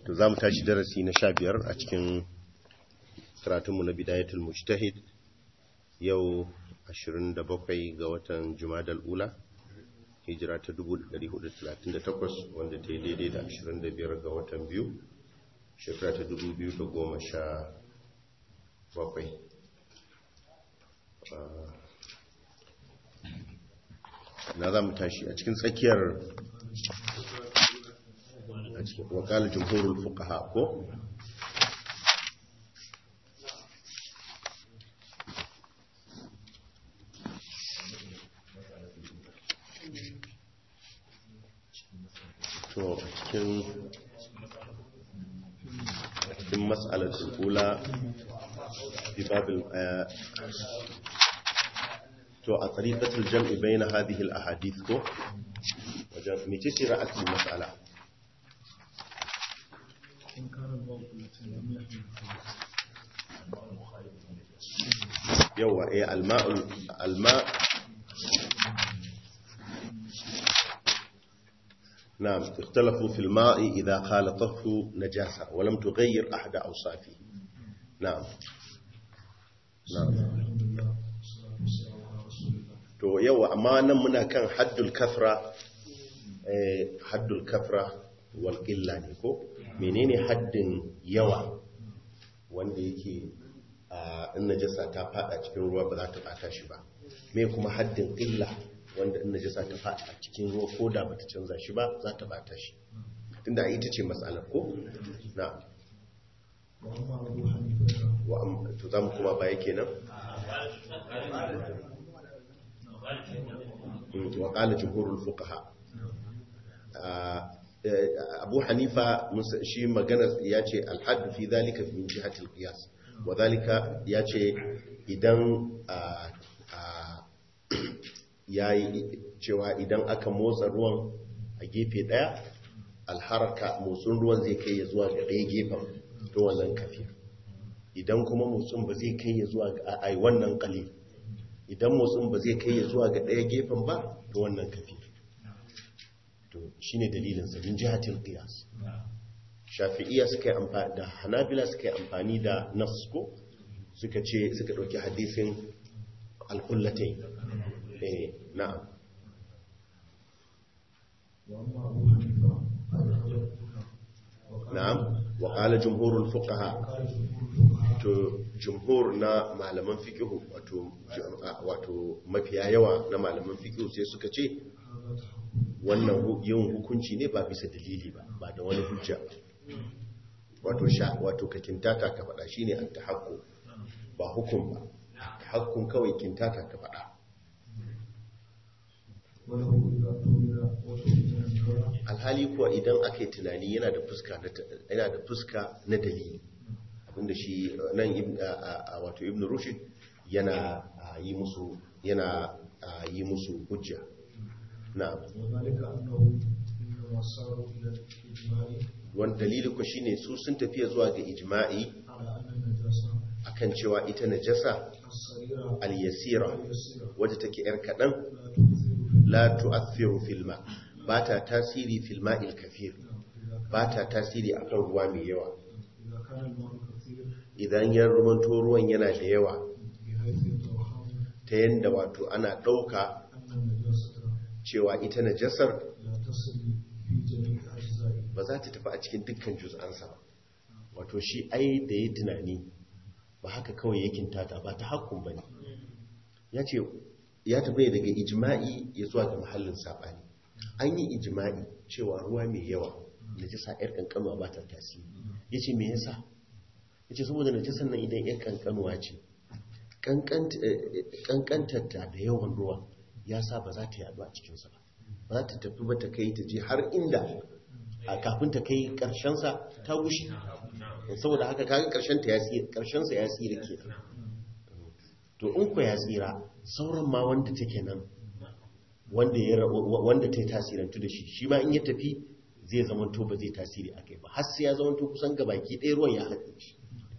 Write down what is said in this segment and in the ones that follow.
to za mu tashi darasi na sha biyar a cikin karatunmu na bidayatul mujtahid yau 27 ga watan jumadal ula hijira ta 1438 wanda ta yi daidai da 25 ga watan biyu shekara ta 2017 na za mu tashi a cikin tsakiyar a cikin wakalar jumhurul fuqaha ko to cikin cikin mas'alatul ula fi babil to a tariqatul jam'i bayna hadhihi al ahadith ko wajen mece ce ra'atul mas'ala yawa eh alma'ul alma نعم اختلفوا في الماء إذا خالطته نجاسة ولم تغير أحد أوصافه نعم نعم to yawa amma nan muna kan haddul kafra eh haddul kafra wal qilla ne ko menene haddin yawa wanda yake in najasa ta fada cikin ruwa ba za ta bata shi ba me kuma haddin qilla wanda in najasa ta fada cikin ruwa ko da bata canza shi ba za ta bata shi tunda ita ce matsalar ko na wa to zamu kuma baya kenan wa qala jumhurul fuqaha abu hanifa shi magana ya ce alhaddu fi zalika min jihatil qiyas wa zalika ya ce idan yayi cewa idan aka motsa ruwan a gefe daya alharaka motsin ruwan zai kai ya zuwa ga ɗaya gefen to wannan kafi idan kuma motsin ba zai kai ya zuwa ga ai wannan qalil idan motsin ba zai kai ya zuwa ga ɗaya gefen ba to wannan kafi to shine dalilin sa din jihatil qiyas shafi'iyya suka yi amfani da hanabila suka yi amfani da nas ko suka ce suka dauki hadisin al-qullatayn eh na'am na'am wa qala jumhurul fuqaha to jumhur na malaman fiqh wato wato mafiya yawa na malaman fiqh sai suka ce wannan yin hukunci ne ba bisa dalili ba ba da wani hujja wato sha wato ka kintata ka faɗa shine an tahakku ba hukum ba tahakkun kawai kintata ka faɗa alhali kuwa idan aka yi tunani yana da fuska yana da fuska na dalili abinda shi nan wato ibn rushd yana yi musu yana yi musu hujja na'am wani dalili ku shine su sun tafiya zuwa ga ijma'i akan cewa ita najasa al-yasira wadda take yar kadan la tu'athiru fil ma ba ta tasiri fil ma'il kafir ba ta tasiri akan ruwa mai yawa idan ya rumanto ruwan yana da yawa ta yanda wato ana ɗauka cewa ita najasar ba za ta tafi a cikin dukkan juz'ansa ba wato shi ai da ya tunani ba haka kawai yakin tata ba ta hakkun ba ne ya ce ya tafi daga ijima'i ya zuwa ga mahallin saɓani an yi ijima'i cewa ruwa mai yawa najasa yar kankanuwa ba ta tasiri ya ce me yasa ya ce saboda najasar nan idan yar kankanuwa ce kankantarta da yawan ruwa ya sa ba za ta yadu a cikinsa ba ba za ta tafi ba ta kai ta je har inda a kafin ta kai karshensa ta gushe saboda haka kaga karshenta ya tsira karshensa ya tsira ke to in ku ya tsira sauran ma wanda take nan wanda ya wanda ta tasirantu da shi shi ma in ya tafi zai zamanto ba zai tasiri akai ba har sai ya zamanto kusan gabaki ɗaya ruwan ya haɗe shi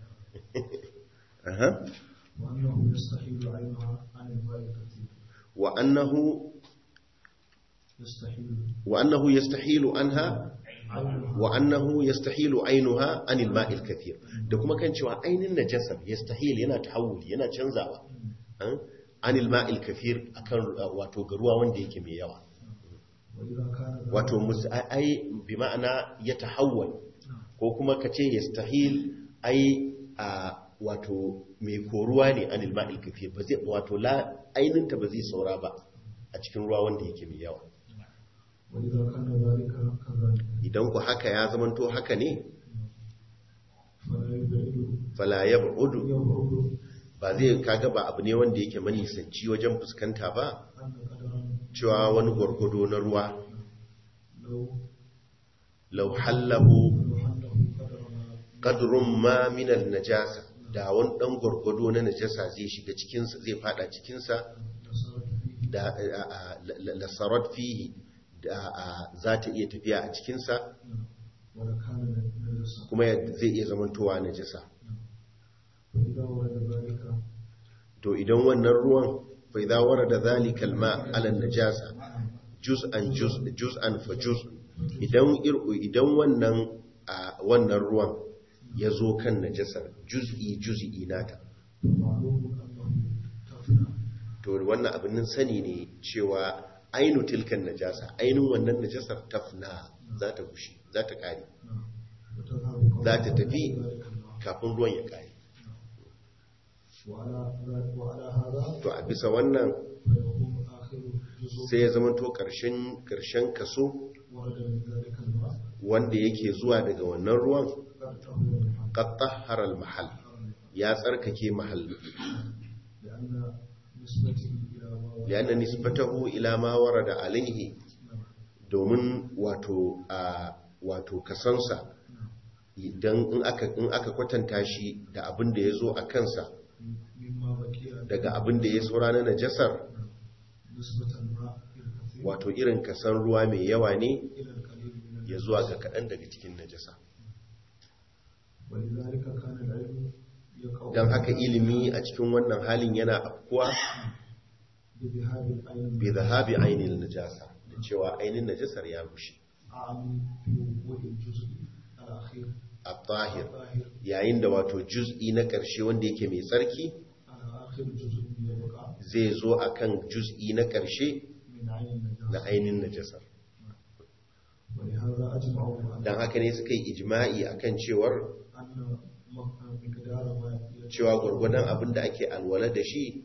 وأنه يستحيل عينها عن الماء الكثير وأنه يستحيل وأنه يستحيل عنها عينها wa annahu yastahilu ainuha anil ma'il kathir da kuma kan cewa ainin najasar yastahil yana tahawuli yana canzawa an anil ma'il kathir akan uh, wato ga ruwa wanda yake mai yawa وإذا كان ذلك wato mus- ai bi ma'ana ya tahawwal ko kuma ka ce yastahil ai a wato mai koruwa ne anil ma'il kathir ba zai wato la aininta ba zai saura ba a cikin ruwa wanda yake mai yawa وإذا كان ذلك كذلك idan ku haka ya zamanto haka ne فلا يبعد fala yab'udu يبعد ba zai kaga ba abu ne wanda yake manisanci wajen fuskanta ba أن قدرا cewa wani gwargwado na ruwa لو lau hallahu لو حله قدر ما qadrun ma min najasa da wani dan gwargwado na najasa zai shiga cikin sa zai fada cikin sa نصرت فيه da a- a- la- lasarat fihi da a- za ta iya tafiya a cikin sa ولكان نجسا kuma ya- zai iya zamantowa najasa فإذا ورد ذلك to idan wannan ruwan fa idza warada zalika alma ala najasa juz'an juz juz'an fa juz idan ir- idan wannan a wannan ruwan ya zo kan najasar juz'i juz'i nata فمعلوم أنه تفنى to wannan abin nan sani ne cewa ainu tilkan najasa ainun wannan najasar tafna za ta gushi za ta kare وتذهب za ta tafi ذلك الماء kafin ruwan ya kare وعلى ذلك وعلى هذا to a bisa wannan فيكون آخر جزء sai ya zamanto karshen karshen kaso ورد من ذلك الماء wanda yake zuwa daga wannan ruwan قد تهوى المحل qad tahhara al-mahall ya tsarkake mahalli لأن نسبته إلى ما ورد lianna nisbatahu ila ma warada alayhi domin wato a wato kasansa idan in aka in aka kwatanta shi da abin da yazo a kansa مما بقي daga abin da ya saura na najasar نسبة الماء الكثير wato irin kasan ruwa mai yawa ne إلى القليل من ya zuwa ga kaɗan daga cikin najasa ولذلك كان العلم يقع don haka ilimi a cikin wannan halin yana afkuwa بذهاب العين bi zahabi ainihin najasa da cewa ainihin najasar ya rushe أعني في وجود الجزء الأخير a tahir الظاهر yayin da wato juz'i na ƙarshe wanda yake mai tsarki على آخر جزء يبقى zai zo akan juz'i na ƙarshe من عين na النجاسة ainihin najasar ولهذا أجمعوا على don haka ne suka yi ijma'i akan cewar أن مقدار ما cewa gwargwadon abin da ake alwala da shi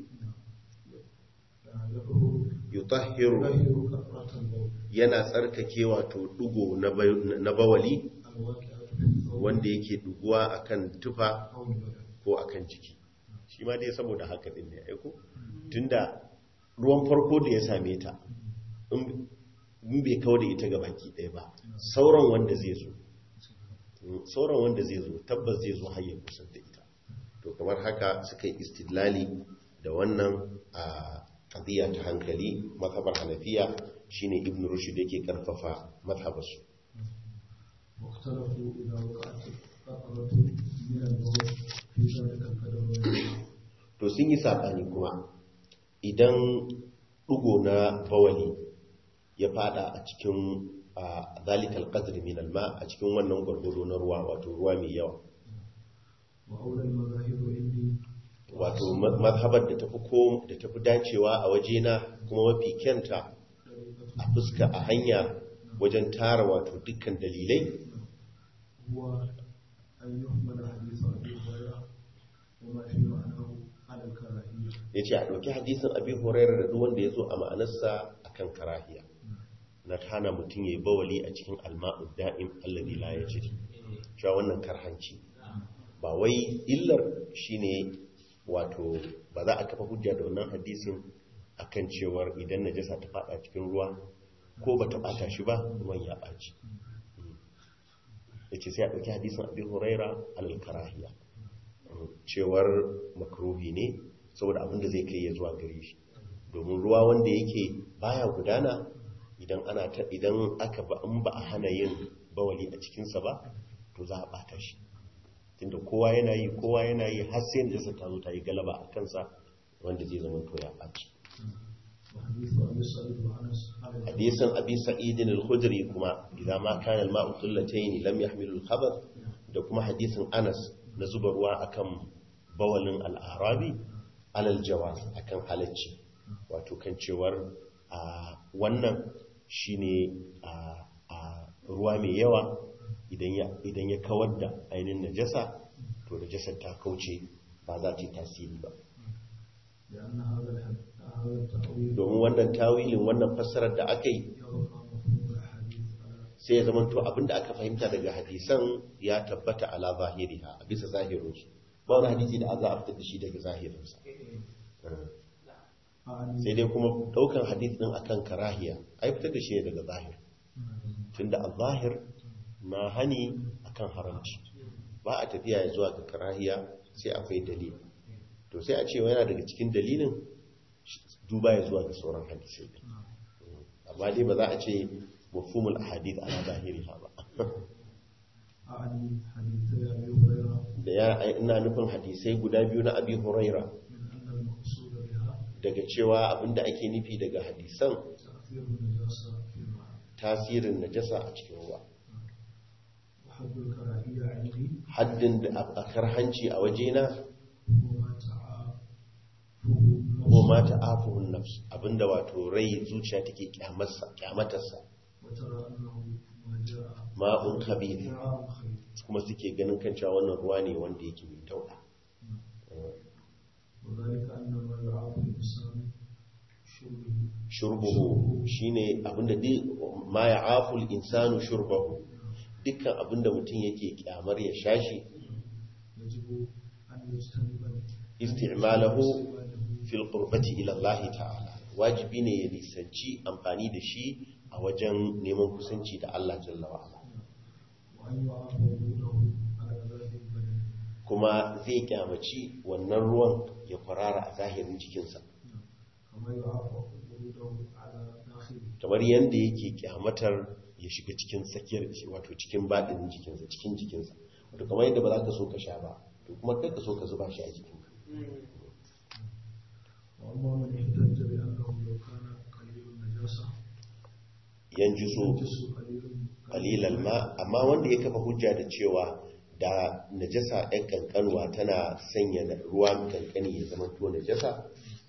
يظهر yutahhiru يغير كثرة البول yana tsarkake wato dugo na ba- na bawali الواقعة في الثوب wanda yake duguwa akan tufa أو البدن ko akan jiki shi ma dai saboda haka din ne aiko tunda ruwan farko da ya same ta in in bai kawo da ita ga baki ɗaya ba sauran wanda zai zo Mm, sauran wanda zai zo tabbas zai zo hanyar kusan da ita to kamar haka suka yi istidlali da wannan a qadiya ta hankali mazhabar hanafiya shine ibn rushd yake karfafa mazhabarsu واختلفوا إذا وقعت القطرة من البول في ذلك القدر to sun yi saɓani kuma idan ɗugo na bawali ya fada a cikin a zalikal qadri min alma a cikin wannan gwargwado na ruwa wato ruwa mai yawa وأولى المذاهب عندي wato ma- mazhabar da tafi ko da tafi dacewa a wajena kuma mafi kyanta طريقة a fuska a hanya wajen tara wato dukkan dalilai هو أن يحمل حديث أبي هريرة وما في معناه على الكراهية ya ce a ɗauki hadisin abi horairar da duk wanda ya zo a ma'anarsa akan karahiya na hana mutum ya yi bawali a cikin alma'ud da'im alladhi la yajri cewa wannan karhanci ba wai illar shine wato ba za a kafa hujja da wannan hadisin akan cewar idan najasa ta fada cikin ruwa ko ba ta bata shi ba ruwan ya ɓaci yace sai a ɗauki hadisin abi huraira alal karahiya cewar makruhi ne saboda abin da zai kai ya zuwa gare shi domin ruwa wanda yake baya gudana idan ana ta idan aka ba in ba a hana yin bawali a cikinsa ba to za a bata shi tunda kowa yana yi kowa yana yi har sai da ta zo ta yi galaba a kansa wanda zai zama to ya ɓaci وحديث أبي سعيد وأنس على hadisin abi sa'idin al-khudri kuma idan ma kana al-ma'u qullatayn lam yahmilu al-khabath da kuma hadisin Anas na zuba ruwa akan bawalin al-arabi alal jawaz akan halacci wato kan cewar a wannan shine a a ruwa mai yawa idan ya idan ya kawar da ainihin najasa to najasar ta kauce ba za ta yi tasiri ba لأن هذا الحد- هذا التأويل domin wannan tawilin wannan fassarar da aka yi يبقى مفهوم الحديث على sai ya zamanto abinda aka fahimta daga hadisan ya tabbata ala zahiriha a bisa zahirinsu ba wani hadisi da za a fitar da shi daga zahirinsa أعني sai dai kuma daukan hadis din akan karahiya ai fitar da shi ne daga zahir tunda a zahir na hani akan haramci ba a tafiya ya zuwa ga karahiya sai akwai dalili to sai a ce yana daga cikin dalilin duba ya zuwa ga sauran hadisai din amma dai ba za a ce mafhumul ahadith ala zahiriha ba أعني حديثي أبي هريرة da ya ina nufin hadisai guda biyu na abi huraira من أن المقصود بها daga cewa abinda ake nufi daga hadisan تأثير النجاسة في الماء tasirin najasa a cikin ruwa وحد الكراهية عندي haddin da a karhanci a wajena هو ما تعافه ko ma النفس ta'afuhun nafs abinda wato rai zuciya take kyamarsa kyamatarsa وترى أنه ما جاء ma'un khabith جاء خير kuma suke ganin kan cewa wannan ruwa ne wanda yake mai tauda وذلك أن ما يعاف الإنسان شربه shurbuhu shine abinda duk ma ya'aful insanu shurbahu dukkan abinda mutum yake kyamar ya shashi يجب أن يجتنب isti'malahu استعماله fil qurbati ila Allah ta'ala wajibi ne ya nisanci amfani da shi a wajen neman kusanci da Allah jalla wa ala وأن يعاف وجوده على ذات البدن kuma zai kyamaci wannan ruwan ya kwarara a zahirin jikinsa كما يعاف وجوده على داخله kamar yadda yake kyamatar ya shiga cikin tsakiyar wato cikin baɗin jikinsa cikin jikinsa wato kamar yadda ba za ka so ka sha ba to kuma kai ka so ka zuba shi a jikinka وأما من احتج بأنه لو كان قليل النجاسة yanzu so ينجس قليل qalilal ma amma wanda ya kafa hujja da cewa da najasa ɗan kankanwa tana sanya na- ruwa kankani ya zama to najasa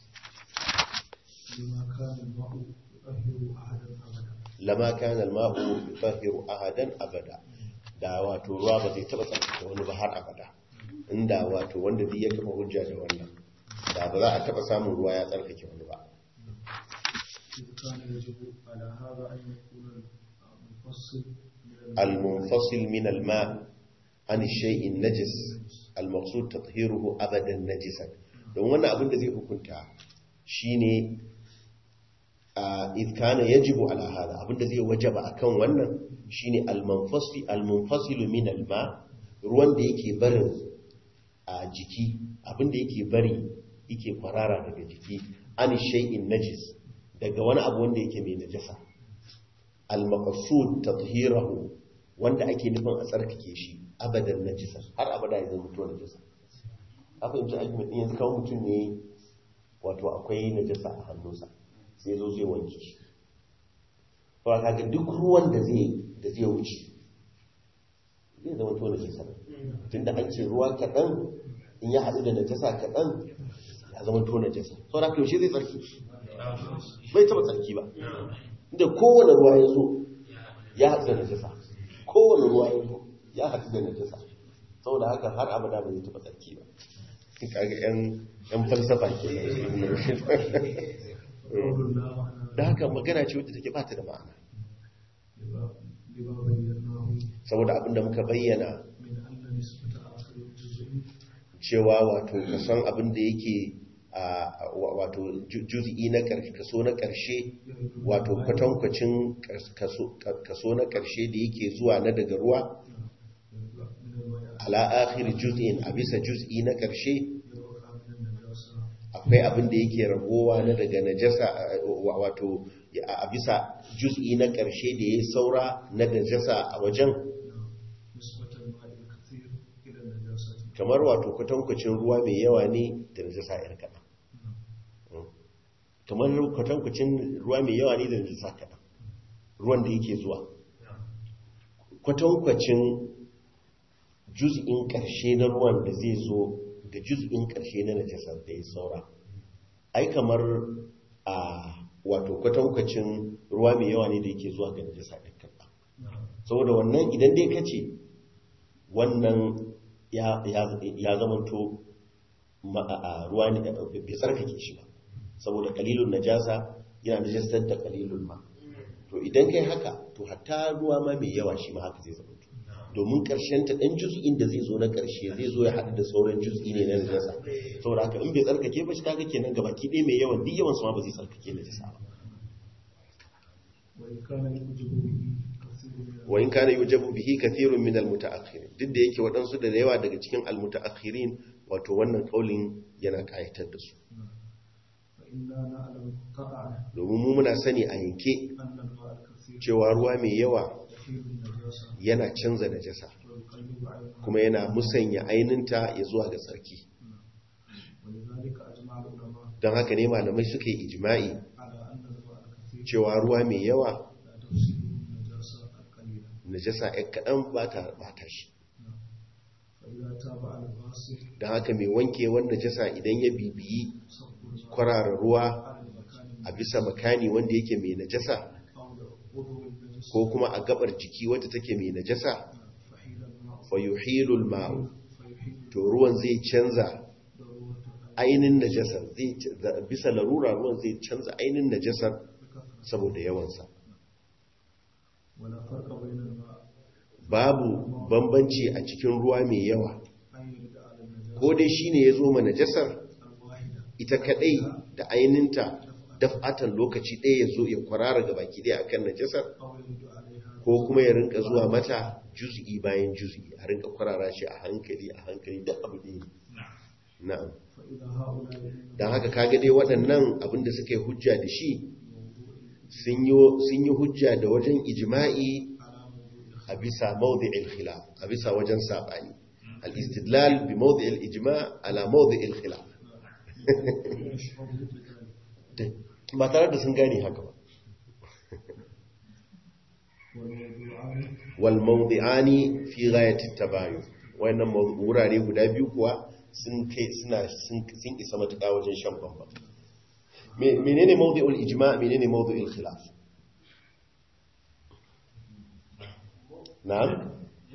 لما كان الماء يطهر أحدا أبدا lama kana al-ma'u yutahhiru ahadan abada da wato ruwa ba zai taba tsarkake wani ba har abada inda wato wanda duk ya kafa hujja da wannan da ba za a taba samun ruwa ya tsarkake wani ba إذ كان يجب على هذا أن يكون المفصل من al-munfasil min al-ma' an shay'in najis al-maqsud tathiruhu abadan najisan don wannan abin da zai hukunta shine a idh kana yajibu ala hada abin da zai wajaba akan wannan shine al-munfasil al-munfasil min al-ma' ruwan da yake barin a jiki abin da yake bari yake kwarara daga jiki an shay'in najis daga wani abu wanda yake mai najasa al-maqsud tathhirahu wanda ake nufin a tsarkake shi abadan najisa har abada ya zama to najisa a fahimci argument din yanzu kawo mutum ne wato akwai najasa a hannunsa sai zo zai wanke shi to kaga duk ruwan da zai da zai wuce zai zama to najisa tunda an ce ruwa kaɗan in ya haɗu da najasa kaɗan ya zama to najasa sau da yaushe zai tsarki bai taɓa tsarki ba inda kowane ruwa ya zo ya haɗu da najasa kowane ruwa ya zo ya haɗu da najasa saboda haka har abada ba zai taɓa tsarki ba kaga yan yan falsafa ke قول لا معنى da haka magana ce wadda take bata da ma'ana لما لما بيناه saboda abinda muka bayyana من أن نسبة آخر الجزء cewa wato kason abin da yake a wato ju- juz'i na ƙarshe kaso na ƙarshe wato kwatankwacin kaso kaso na ƙarshe da yake zuwa na daga ruwa من الماء ala akhir juz'in a bisa juz'i na ƙarshe يبقى من النجاسة akwai abin da yake ragowa na daga najasa wa- wato a bisa juz'i na ƙarshe da ya saura na najasa a wajen نسبة الماء الكثير إلى النجاسة kamar wato kwatankwacin ruwa mai yawa ne da najasa yar kaɗan kamar kwatankwacin ruwa mai yawa ne da najasa kaɗan ruwan da yake zuwa kwatankwacin juz'in ƙarshe na ruwan da zai zo ga juz'in ƙarshe na najasar da ya saura ai kamar a wato kwatankwacin ruwa mai yawa ne da yake zuwa ga najasa ɗin kaɗa saboda wannan idan dai ka ce wannan ya zamanto a ruwa ne bai tsarkake shi ba saboda kalilun najasa yana najasar da kalilun ma to idan kai haka to hatta ruwa ma mai yawa shi ma haka zai zama domin karshen ta dan juz'in da zai zo na karshe zai zo ya haɗu da sauran juz'i ne na najasa saboda haka in bai tsarkake ba shi kaga kenan gaba ki ɗaya mai yawan duk yawan su ma ba zai tsarkake najasa ba wa in kana yujabu bihi kathirun min almutaakhirin duk da yake waɗansu da yawa daga cikin almutaakhirin wato wannan kaulin yana kayatar da su domin mu muna sani a yanke cewa ruwa mai yawa yana canza najasa kuma yana musanya aininta ya zuwa ga tsarki don haka ne malamai suka yi ijima'i cewa ruwa mai yawa najasa ya kaɗan ba ta shi don haka mai wankewar najasa idan ya bibiyi kwarara ruwa a bisa makani wanda yake mai najasa ko kuma a gabar jiki wadda take mai najasa fayuhilul ma'u to ruwan zai canza ainin najasar bisa larura ruwan zai canza ainin najasar saboda yawansa babu bambanci a cikin ruwa mai yawa ko dai shine ya zo ma najasar ita kadai da aininta daf'atan lokaci ɗaya ya zo ya kwarara ga baki ɗaya akan najasar ko kuma ya rinka zuwa mata juz'i bayan juz'i a rinka kwarara shi a hankali a hankali da abu ɗaya na'am don haka kaga dai waɗannan abinda suka yi hujja da shi sun yi hujja da wajen ijima'i a bisa mawdi'il khilaf a bisa wajen saɓani al-istidlal bi mawdi'il ijma' ala mawdi'il khilaf ba tare da sun gane haka ba wal mawdi'ani fi ghayati tabayun wayannan wurare guda biyu kuwa sun kai suna sun isa matuƙa wajen shan bamba menene mawdi'ul ijma' menene mawdi'ul khilaf na'am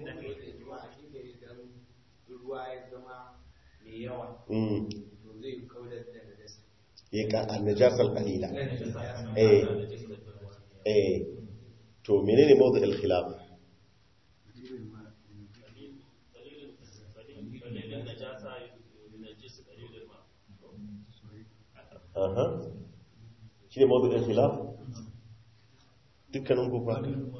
ya ka annajasar qalila eh eh to menene mawdi'ul khilaf aha shi ne mawdu'in khilaf dukkanin kufa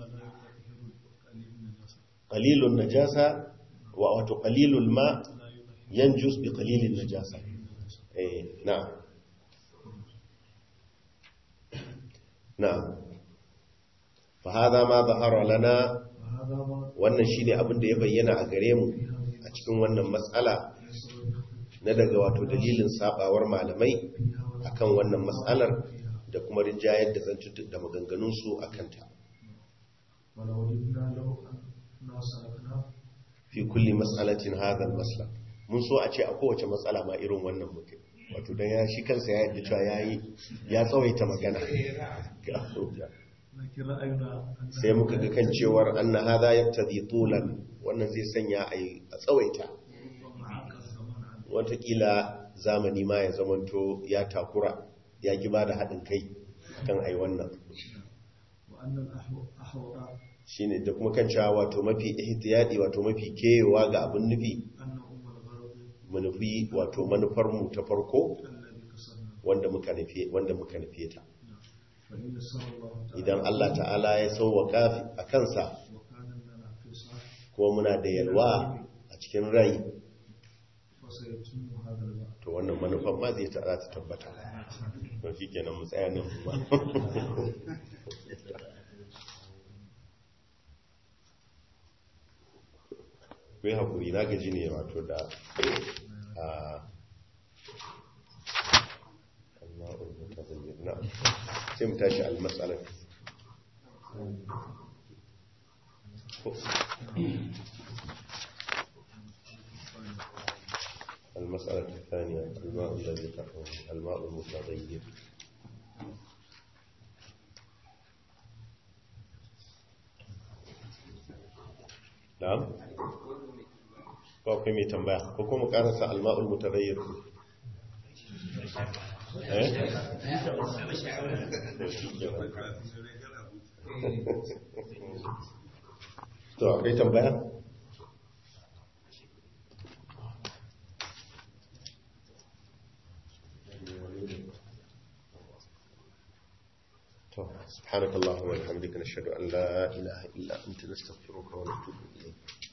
qalilun najasa wa wato qalilul ma yanjus bi qalilin najasa eh na'am na'am fa hada ma zahara lana wannan shine abin da ya bayyana a gare mu a cikin wannan matsala na daga wato dalilin sabawar malamai akan wannan matsalar da kuma rinjayar da zantuttuk da maganganunsu a kanta fi kulli matsalatin hadal masla mun so a ce a kowace matsala ma irin wannan mutum wato don ya shi kansa ya yadda cewa ya yi ya tsawaita magana sai muka ga kan cewar an na hada ya tazi tulan wannan zai sanya a tsawaita watakila zamani ma ya zamanto ya takura ya ki ba da haɗin kai kan ai wannan shi ne da kuma kan cewa wato mafi ihtiyadi wato mafi kewa ga abin nufi manufi wato manufarmu ta farko wanda muka nufe ta idan Allah ta'ala ya sauwaka a kansa kuma muna da yalwa a cikin rai to wannan manufan ma zai ta tabbata don shi kenan mu tsaya nan ba kai haƙuri na gaji ne wato da a na'am sai mu tashi al-mas'ala المسألة الثانية الماء الذي تحوم الماء المتغير نعم ko akwai mai tambaya ko kuma karasa alma'ul mutaghayyir eh to akwai tambaya to subhanakallahumma wa bihamdika nashhadu an la ilaha illa anta nastaghfiruka wa natubu ilayk